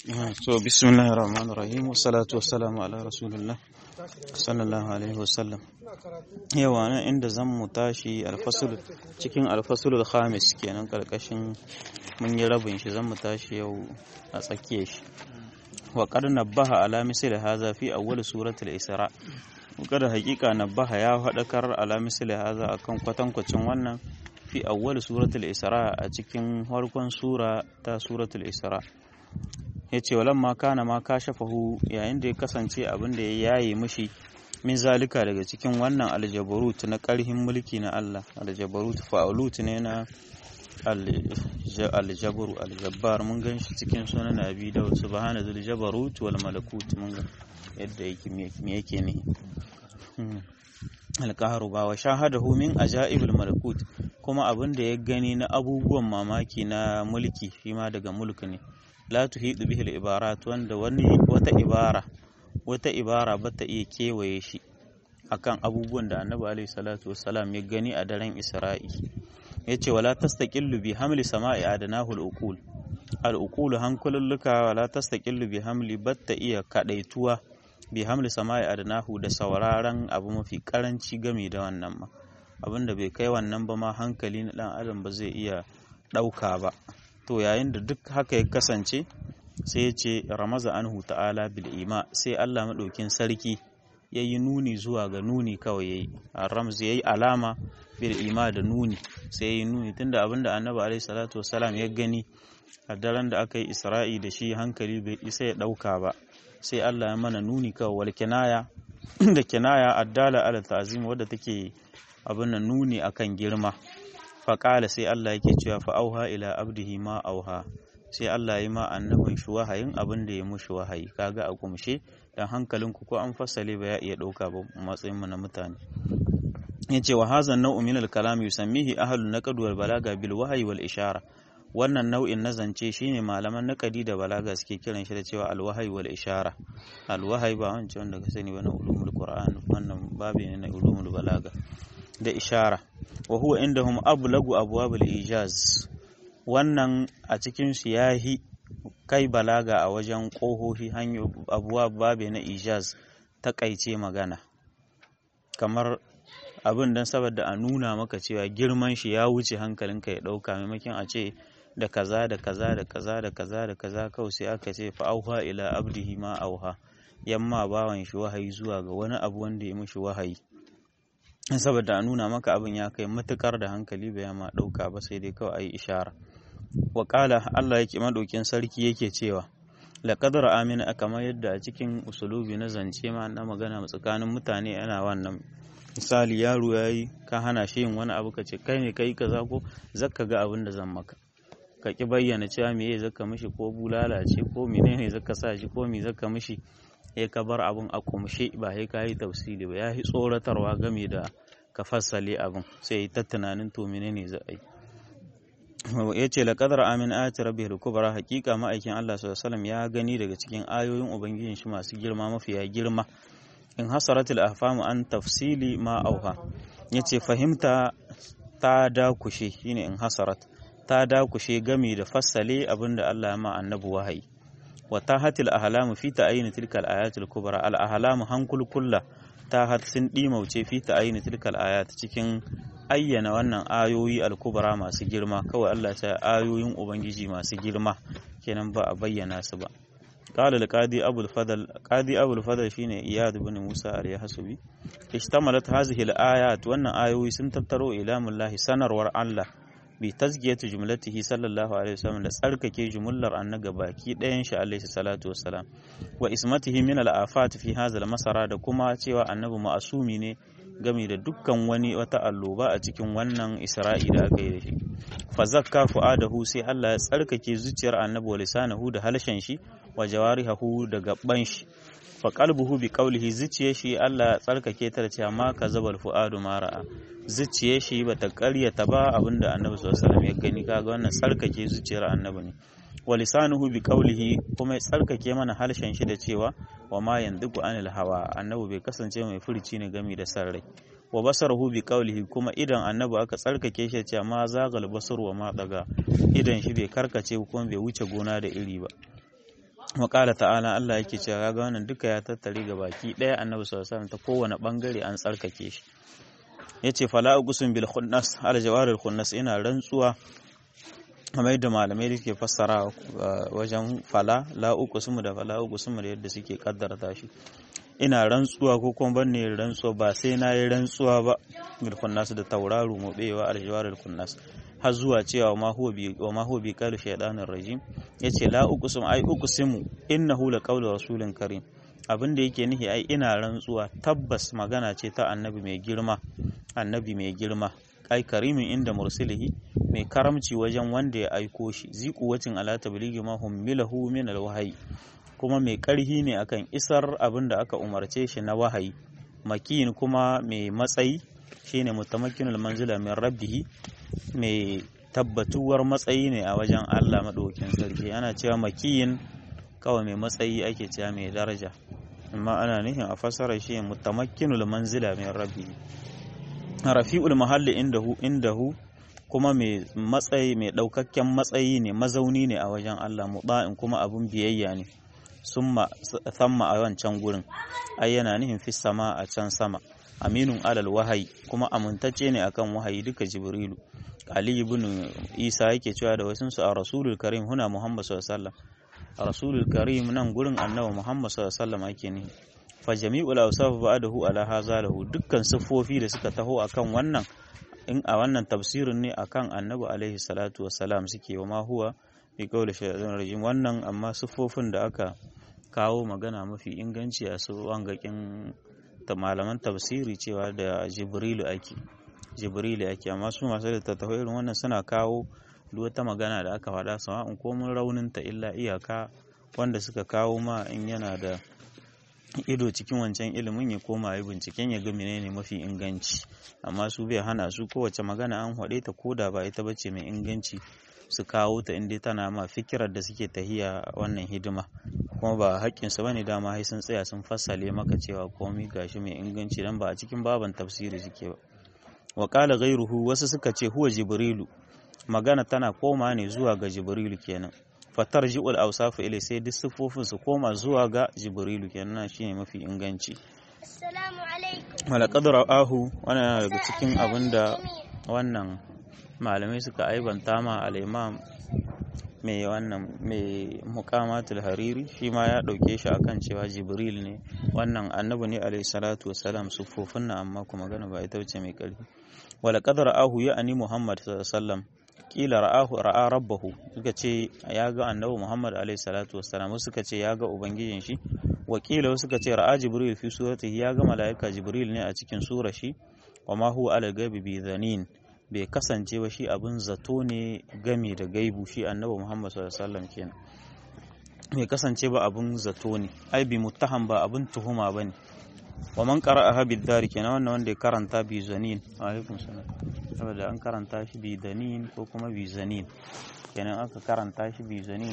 to bismillahir rahmanir rahim wassalatu wassalamu ala rasulillah sallallahu alaihi wasallam yawa nan inda zan mu tashi alfasul cikin alfasulul khamis kenan karkashin mun yi rabin shi zan mu tashi yau a tsakiyar shi wa qad nabbaha ala misli hadha fi awwal suratul isra kada hakika nabbaha ya hadakar ala misli hadha akan kwatankwacin wannan fi awwal suratul isra a cikin farkon sura ta suratul isra yace walamma kana ma kashafahu yayin da ya kasance abin da ya yaye mishi min zalika daga cikin wannan aljabarut na karhin mulki na Allah aljabarut fa'alut ne na aljabaru aljabbar mun gan shi cikin sunan abi da subhana zul jabarut wal malakut mun ga yadda yake me yake ne alqahru ba wa shahadahu min ajaibul malakut kuma abin da ya gani na abubuwan mamaki na mulki shi ma daga mulki ne la tuhidu bihil ibarat wanda wani wata ibara wata ibara ba ta iya kewaye shi akan abubuwan da annabi alaihi salatu wassalam ya gani a daren isra'i yace wala tastaqillu bi hamli sama'i adanahu al-uqul al-uqul hankululluka wala tastaqillu bi hamli batta iya kadaituwa bi hamli sama'i adanahu da sauraron abu mafi karanci game da wannan ma abinda bai kai wannan ba ma hankali na dan adam ba zai iya dauka ba to yayin da duk haka ya kasance sai ya ce ramaza anhu ta'ala bil ima sai Allah madaukin sarki ya yi nuni zuwa ga nuni kawai ya yi ramz ya yi alama bil ima da nuni sai ya yi nuni tunda abinda annabi alaihi salatu wasalam ya gani a daren da aka yi isra'i da shi hankali bai isa ya dauka ba sai Allah ya mana nuni kawai wal kinaya da kinaya addala ala ta'zim wadda take abin nan nuni akan girma faƙala sai Allah yake cewa fa'auha ila abdihi ma auha sai Allah ya ma annabin shi wahayin abin da ya mushi wahayi kaga a kumshe dan hankalinku ko an fassale ba ya iya ɗauka ba matsayin mu na mutane yace wa hazan nau'u min al-kalam yusammihi ahlu naqd wal balaga bil wahyi wal ishara wannan nau'in na zance shine malaman naqadi da balaga suke kiran shi da cewa al-wahyi wal ishara al-wahyi ba wancan wanda ka sani ba na ulumul qur'an wannan babu ne na ulumul balaga da ishara wa huwa indahum ablagu abwabul ijaz wannan a cikin su yahi kai balaga a wajen kohohi hanyo abuwa babe na ijaz takaice magana kamar abin dan saboda a nuna maka cewa girman shi ya wuce hankalinka ya dauka maimakon a ce da kaza da kaza da kaza da kaza da kaza kawai sai aka ce fa auha ila abdihi ma auha yamma bawan shi wahayi zuwa ga wani abu wanda ya mishi wahayi saboda a nuna maka abin ya kai matukar da hankali bai ma ɗauka ba sai dai kawai a yi ishara wa Allah yake maɗaukin sarki yake cewa laƙadar amina kamar yadda a cikin usulubi na zance ma na magana tsakanin mutane yana wannan misali yaro ya yi ka hana shi yin wani abu ka ce kai ne kai kaza ko zaka ga abin da zan maka ka ki bayyana cewa me zaka mishi ko bulala ce ko menene zaka sa shi ko me zaka mishi ya ka bar abin a kumshe ba sai ka yi tafsiri ba ya yi tsoratarwa game da ka fassale abin sai ta tunanin to menene za a yi ya ce la qadar amin ayati rabbil kubra hakika ma'aikin Allah sallallahu alaihi ya gani daga cikin ayoyin ubangijin shi masu girma mafiya girma in hasaratul ahfamu an tafsili ma auha yace fahimta ta dakushe shine in hasarat ta dakushe gami da fassale abinda Allah ya ma annabi wahayi watahatil ahlamu fi ta'yin tilka al-ayatil kubra al-ahlamu hankul kulla tahat sun dimauce fi ta'yin tilka al-ayat cikin ayyana wannan ayoyi al-kubra masu girma kawai Allah ta ayoyin ubangiji masu girma kenan ba a bayyana su ba qala al-qadi abul fadl qadi abul fadl shine iyad ibn musa al-yahsubi ishtamalat hadhihi al-ayat wannan ayoyi sun tattaro ilamullahi sanarwar Allah bi tazkiyatu jumlatihi sallallahu alaihi wasallam da tsarkake jumlar annaga baki ɗayan shi alaihi salatu wassalam wa ismatihi min al-afat fi hadha al-masara da kuma cewa annabi ma'asumi ne game da dukkan wani wata alloba a cikin wannan isra'i da aka yi da shi fa zakka fu'adahu sai Allah ya tsarkake zuciyar annabi wa lisanahu da halshen shi wa jawarihahu da gaban shi fa qalbuhu bi qawlihi zuciyar shi Allah ya tsarkake ta da cewa ma kazabal fu'adu ma ra'a zuciyar shi bata karyata ba abinda annabi sallallahu alaihi wasallam ya gani kaga wannan tsarkake zuciyar annabi ne wa lisanuhu bi qawlihi kuma ya tsarkake mana harshen shi da cewa wa ma yandiku anil hawa annabi bai kasance mai furici ne gami da san rai wa basarahu bi qawlihi kuma idan annabi aka tsarkake shi cewa ma zagal basar wa ma daga idan shi bai karkace kuma bai wuce gona da iri ba wa qala ta'ala Allah yake cewa ga wannan duka ya tattare ga baki daya annabi sallallahu alaihi wasallam ta kowane bangare an tsarkake shi yace fala uqsim bil khunnas al jawaril khunnas ina rantsuwa kamar yadda malamai da suke fassara wajen fala la uqsim da fala uqsim da yadda suke kaddara shi ina rantsuwa ko kuma ban ne rantsuwa ba sai na yi rantsuwa ba bil khunnas da tauraro mu bewa al jawaril khunnas har zuwa cewa ma huwa bi wa ma huwa bi qalu shaytanir rajim yace la uqsim ai uqsimu innahu la qawlu rasulin karim abin da yake nihi ai ina rantsuwa tabbas magana ce ta annabi mai girma annabi mai girma ai karimin inda mursilihi mai karamci wajen wanda ya aiko shi ziku wacin ala tabligi ma hummilahu min alwahyi kuma mai karhi ne akan isar abin da aka umarce shi na wahayi makin kuma mai matsayi shine mutamakkinul manzila min rabbihi mai tabbatuwar matsayi ne a wajen Allah madaukakin sarki ana cewa makiyin kawai mai matsayi ake cewa mai daraja amma ana nufin a fassara shi mutamakkinul manzila min rabbihi rafi'ul mahalli indahu indahu kuma mai matsayi mai daukakken matsayi ne mazauni ne a wajen Allah muda'in kuma abun biyayya ne summa thamma a wancan gurin ai yana nihin fi sama a can sama aminun alal wahayi kuma amintacce ne akan wahayi duka jibrilu ali ibn isa yake cewa da wasunsu a rasulul karim huna muhammad sallallahu alaihi wasallam rasulul karim nan gurin annabi muhammad sallallahu alaihi wasallam ake ne fa jami'ul awsaf ba'dahu ala hadha lahu dukkan siffofi da suka taho akan wannan in a wannan tafsirin ne akan annabi alaihi salatu wassalam suke wa ma huwa bi qawli shaytan rajim wannan amma siffofin da aka kawo magana mafi inganci a su wangakin ta malaman tafsiri cewa da jibrilu ake jibrilu ake amma su masu da tattaho irin wannan suna kawo duk wata magana da aka faɗa sawa'un komin raunin ta illa iyaka wanda suka kawo ma in yana da ido cikin wancan ilimin ya koma yi binciken ya ga menene mafi inganci amma su bai hana su kowace magana an haɗe ta koda ba ita bace mai inganci su kawo ta inda tana ma fikirar da suke tahiya wannan hidima kuma ba haƙƙinsu bane dama sai sun tsaya sun fassale maka cewa komai gashi mai inganci dan ba a cikin baban tafsiri suke ba wa qala ghayruhu wasu suka ce huwa jibrilu magana tana koma ne zuwa ga jibrilu kenan fatar ji'ul awsafu ilai sai duk siffofin su koma zuwa ga jibrilu kenan shine mafi inganci Assalamu alaikum. wala qadra ahu wannan yana daga cikin abinda wannan malamai suka aibanta ma al-imam mai wannan mai muqamatul hariri shi ma ya dauke shi akan cewa jibril ne wannan annabi ne alayhi salatu wassalam siffofin nan amma kuma magana ba ita ce mai karfi wala qadra ahu ya ani muhammad sallallahu alaihi wasallam kila ra'ahu ra'a rabbahu suka ce ya ga annabi Muhammad alaihi salatu wassalam suka ce ya ga ubangijin shi wakila suka ce ra'a jibril fi suratihi ya ga malaika jibril ne a cikin surar shi wa ma huwa ala gaibi bi dhanin bai kasance ba shi abin zato ne game da gaibu shi annabi Muhammad sallallahu alaihi wasallam kenan bai kasance ba abin zato ne ai bi muttaham ba abin tuhuma bane wa man qara'aha bid dari kenan wannan wanda ya karanta bi zanin alaikum salam saboda an karanta shi bi danin ko kuma bi zanin kenan aka karanta shi bi zanin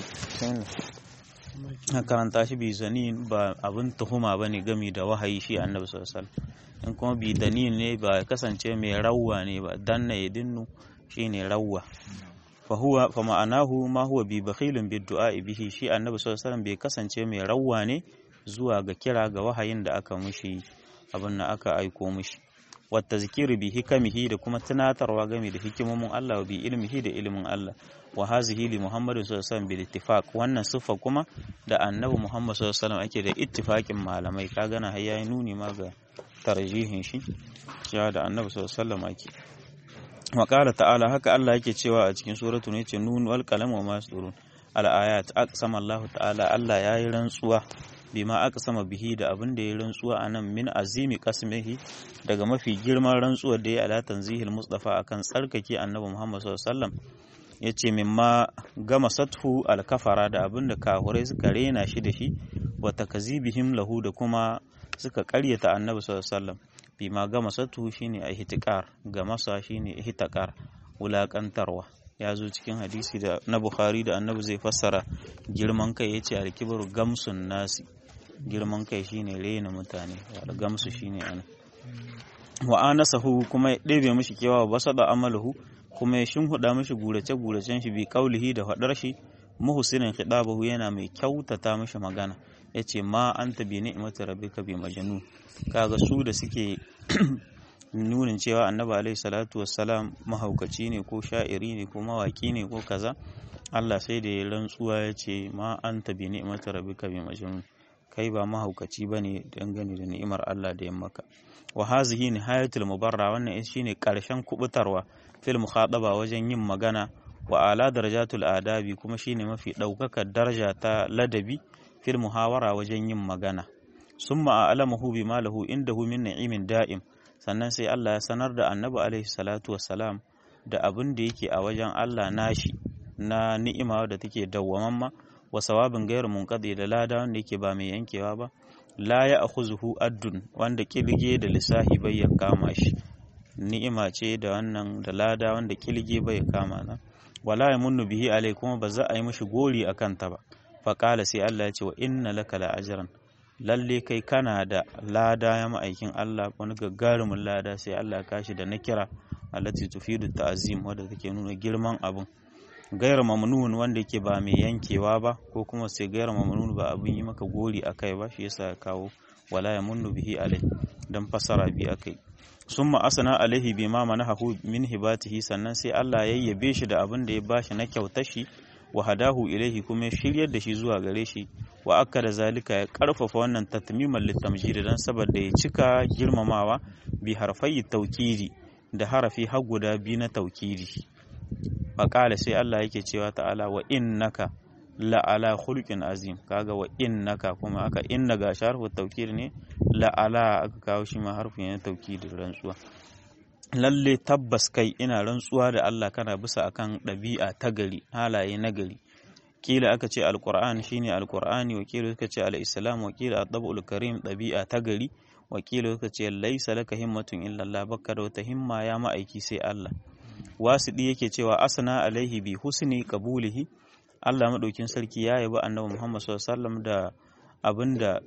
aka karanta shi bi zanin ba abin tuhuma bane gami da wahayi shi annabi sallallahu alaihi wasallam in kuma bi danin ne ba kasance mai rawwa ne ba danna ya dinnu shine rawwa fa huwa fa ma'anahu ma huwa bi bakhilun bid du'a bihi shi annabi sallallahu alaihi wasallam bai kasance mai rawwa ne zuwa ga kira ga wahayin da aka mushi abin da aka aiko mushi wata zikiri bi hikamihi da kuma tunatarwa game da hikimomin Allah bi ilmihi da ilimin Allah wa hazihi li Muhammadu sallallahu alaihi wasallam bil ittifaq wannan siffa kuma da annabi Muhammad sallallahu alaihi wasallam ake da ittifaqin malamai ka gana har yayi nuni ma ga tarjihin shi cewa da annabi sallallahu alaihi wasallam ake wa qala ta'ala haka Allah yake cewa a cikin suratul ne ce nun wal qalam wa ma yasturun al ayat aqsama Allah ta'ala Allah yayi rantsuwa bima aka sama bihi da abin da ya rantsuwa a nan min azimi kasmihi daga mafi girman rantsuwar da ya ala tanzihil mustafa akan tsarkake annabi muhammad sallallahu alaihi wasallam yace mimma gama sathu alkafara da abin da kahurai suka rena shi da shi wa takazibihim lahu da kuma suka karyata annabi sallallahu alaihi wasallam bima gama sathu shine ihtiqar ga masa shine ihtiqar wulakantarwa ya zo cikin hadisi da na bukhari da annabi zai fassara girman kai yace alkibaru gamsun nasi girman kai shine rena mutane da gamsu shine ana wa anasahu kuma ya ɗebe mishi kewa ba sada amalahu kuma ya shinhuda mishi gurace guracen shi bi kaulihi da faɗar shi muhsinin khidabahu yana mai kyautata mishi magana yace ma anta bi ni'mati rabbika bi majnun kaga su da suke nunin cewa annabi alaihi salatu wassalam mahaukaci ne ko sha'iri ne ko mawaki ne ko kaza Allah sai da ya rantsuwa ya ce ma anta bi ni'mati rabbika bi majnun kai ba mahaukaci bane dangane da ni'imar Allah da ya maka wa hazihi nihayatul mubarra wannan shine karshen kubutarwa fil mukhadaba wajen yin magana wa ala darajatul adabi kuma shine mafi daukakar daraja ta ladabi fil muhawara wajen yin magana summa a'lamahu bima lahu indahu min ni'imin da'im sannan sai Allah ya sanar da annabi alaihi salatu wassalam da abin da yake a wajen Allah nashi na ni'ima da take dawwamamma wa sawabin gairu munqadi da lada wanda yake ba mai yankewa ba la ya akhuzuhu addun wanda kilge da lisahi bai ya kama shi ni'ima ce da wannan da lada wanda kilge bai ya kama na wala yamunnu bihi alai kuma ba za a yi mishi gori akan ta ba fa qala sai Allah ya ce wa inna laka la ajran lalle kai kana da lada ya ma'aikin Allah wani gagarumin lada sai Allah kashi da nakira allati tufidu ta'zim wadda take nuna girman abun gaira mamnun wanda yake ba mai yankewa ba ko kuma sai gaira mamnun ba abin yi maka gori akai ba shi yasa ya kawo wala ya munnu bihi alai dan fasara bi akai summa asana alaihi bima manahu min hibatihi sannan sai Allah ya yabe shi da abin da ya bashi na kyautar shi wa hadahu ilaihi kuma ya shiryar da shi zuwa gare shi wa akka da zalika ya karfafa wannan tatmiman litamjid dan saboda ya cika girmamawa bi harfai taukidi da harafi har guda biyu na taukidi faƙala sai Allah yake cewa ta'ala wa innaka la'ala khulqin azim kaga wa innaka kuma aka inna ga sharfu tawkid ne la'ala aka kawo shi ma harfu ne tawkid rantsuwa lalle tabbas kai ina rantsuwa da Allah kana bisa akan ɗabi'a ta gari halaye na gari kila aka ce alqur'an shine alqur'ani wakila suka ce al-islam wakila at-tabul karim ɗabi'a ta gari wakila suka ce laisa laka himmatun illa Allah baka da wata himma ya ma'aiki sai Allah wasiɗi yake cewa asana alaihi bi husni qabulihi Allah madaukin sarki ya yabi annabi Muhammad sallallahu alaihi wasallam da abinda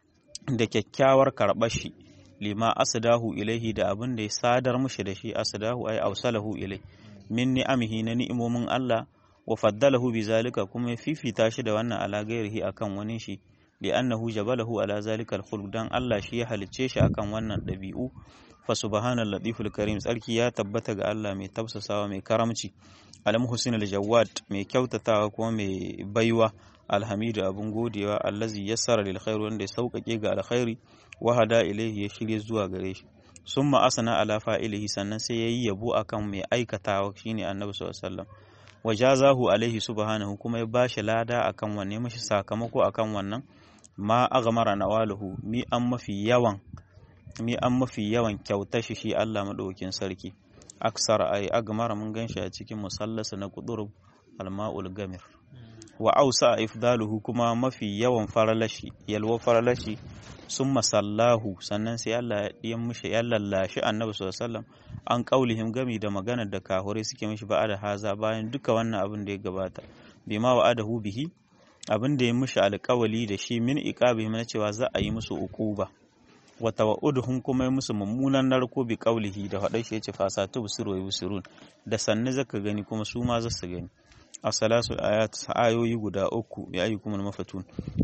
da kyakkyawar karɓar shi lima asdahu ilaihi da abin da ya sadar mushi da shi asdahu ay awsalahu ilai min ni'amihi na ni'imomin Allah wa faddalahu bi zalika kuma ya fifita shi da wannan ala gairihi akan wani shi li annahu jabalahu ala zalika al dan Allah shi ya halicce shi akan wannan ɗabi'u fa subhanal latiful karim tsarki ya tabbata ga Allah mai tafsasawa mai karamci alam husnul jawad mai kyautatawa kuma mai baiwa alhamidu abun godewa allazi yassara lil khair wanda ya sauƙaƙe ga alkhairi wa hada ilaihi ya shirye zuwa gare shi summa asana ala fa'ilihi sannan sai yayi yabo akan mai aikatawa shine annabi sallallahu alaihi wasallam wajazahu alaihi subhanahu kuma ya bashi lada akan wanne mashi sakamako akan wannan ma aghmara nawaluhu mi an mafi yawan mi an mafi yawan kyautar shi shi Allah madaukakin sarki aksar ay agmara mun ganshi a cikin musallasa na qudur alma'ul gamir wa ausa ifdaluhu kuma mafi yawan faralashi yalwa faralashi sun masallahu sannan sai Allah ya mishi ya lallashi annabi sallallahu alaihi wasallam an kaulihim gami da maganar da kahure suke mishi ba da haza bayan duka wannan abin da ya gabata bima wa adahu bihi abin da ya mishi alƙawali da shi min iqabihim na cewa za a yi musu uquba wa tawa'uduhum kuma ya musu mummunan narko bi qaulihi da faɗa shi yace fasatu busiru wa yusirun da sanne zaka gani kuma su ma za su gani a salasul ayat ayoyi guda uku ya ayyukum mafatun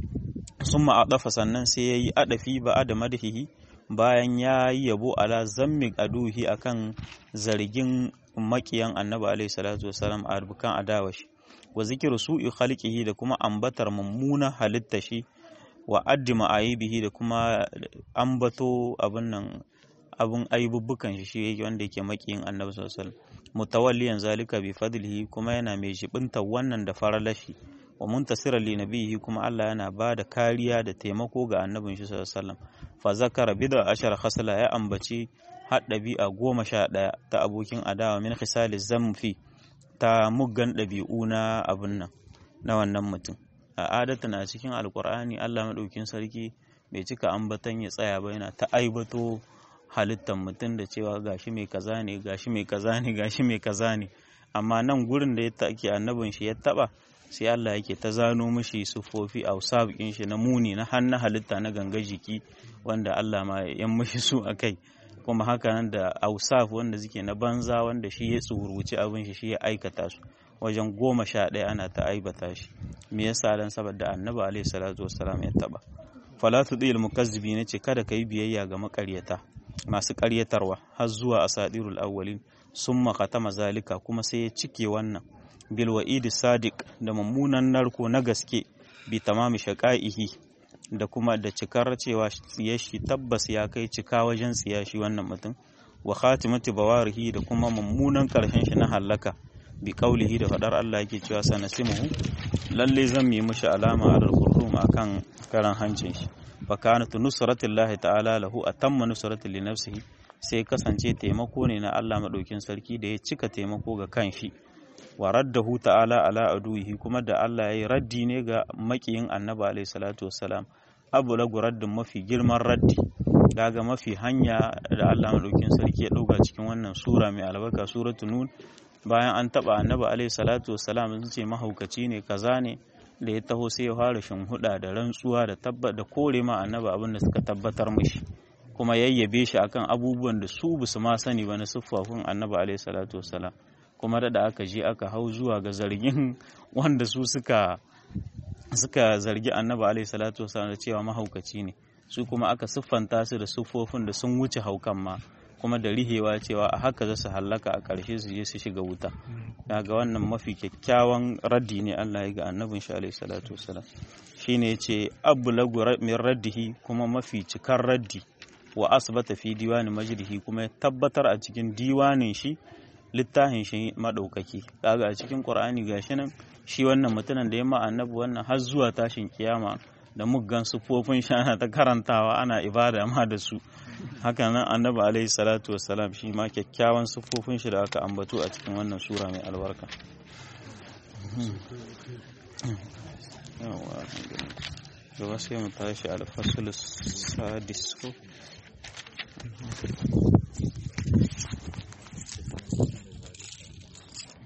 summa adafa sannan sai yayi adafi ba da madhihi bayan ya yi yabo ala zammi aduhi akan zargin makiyan annabi alaihi salatu wasalam a rubukan adawashi wa zikiru su'i khalqihi da kuma ambatar mummuna halitta shi wa addi ma'ayibihi da kuma ambato abin nan abin aibubbukan shi shi wanda yake makiyin annabi sallallahu alaihi wasallam mutawalliyan zalika bi fadlihi kuma yana mai jibinta wannan da faralashi wa muntasira li nabihi kuma Allah yana ba da kariya da taimako ga annabin shi sallallahu alaihi wasallam fa zakara bid'a ashara khasla ya ambaci har ɗabi'a goma sha ɗaya ta abokin adawa min khisali zamfi ta muggan ɗabi'u na abin nan na wannan mutum a adata na cikin alkur'ani Allah madaukin sarki bai cika ambatan ya tsaya ba yana ta aibato halittar mutum da cewa gashi mai kaza ne gashi mai kaza ne gashi mai kaza ne amma nan gurin da ya take annabin shi ya taba sai Allah yake ta zano mishi sufofi a sabikin shi na muni na hannu halitta na ganga jiki wanda Allah ma ya mishi su akai kuma haka nan da ausaf wanda suke na banza wanda shi ya tsuruci abin shi shi ya aikata su wajen goma sha ɗaya ana ta aibata shi me yasa dan saboda annabi alaihi salatu wassalam ya taba fala tudil mukazzibi ne ce kada ka yi biyayya ga makaryata masu karyatarwa har zuwa asadirul awwalin summa khatama zalika kuma sai ya cike wannan bil wa'idi sadiq da mummunan narko na gaske bi tamami shaqaihi da kuma da cikar cewa tsiyar shi tabbas ya kai cika wajen tsiya shi wannan mutum wa khatimati bawarihi da kuma mummunan karshen shi na halaka bi qaulihi da fadar Allah yake cewa sanasimuhu lalle zan yi mishi alama alal qurrum akan karan hancin shi fa kanat nusratullahi ta'ala lahu atamma nusratu li nafsihi sai kasance taimako ne na Allah madaukin sarki da ya cika taimako ga kanshi wa raddahu ta'ala ala aduhi kuma da Allah ya yi raddi ne ga makiyin annabi alaihi salatu wassalam abu lagu raddin mafi girman raddi daga mafi hanya da Allah madaukin sarki ya dauka cikin wannan sura mai albarka suratul nun bayan an taba annabi alaihi salatu wassalam sun ce mahaukaci ne kaza ne da ya taho sai ya fara huda da rantsuwa da tabba da kore ma annabi abin da suka tabbatar mishi kuma yayyabe shi akan abubuwan da su basu ma sani ba na siffafin annabi alaihi salatu wassalam kuma da aka je aka hau zuwa ga zargin wanda su suka suka zargi annabi alaihi salatu wasallam da cewa mahaukaci ne su kuma aka siffanta su da siffofin da sun wuce haukan ma kuma da rihewa cewa a haka za su hallaka a ƙarshe su je su shiga wuta daga wannan mafi kyakkyawan raddi ne Allah ya ga annabin shi alaihi salatu wasallam shine yace ablagu min raddihi kuma mafi cikar raddi wa asbata fi diwani majrihi kuma ya tabbatar a cikin diwanin shi littafin shi maɗaukaki kaga a cikin ƙur'ani gashi nan shi wannan mutumin da ya ma annabi wannan har zuwa tashin kiyama da muggan sufofin shi ana ta karantawa ana ibada ma da su haka nan annabi alaihi salatu wassalam shi ma kyakkyawan sufofin shi da aka ambato a cikin wannan sura mai albarka gaba sai mu tashi alfasul sadis ko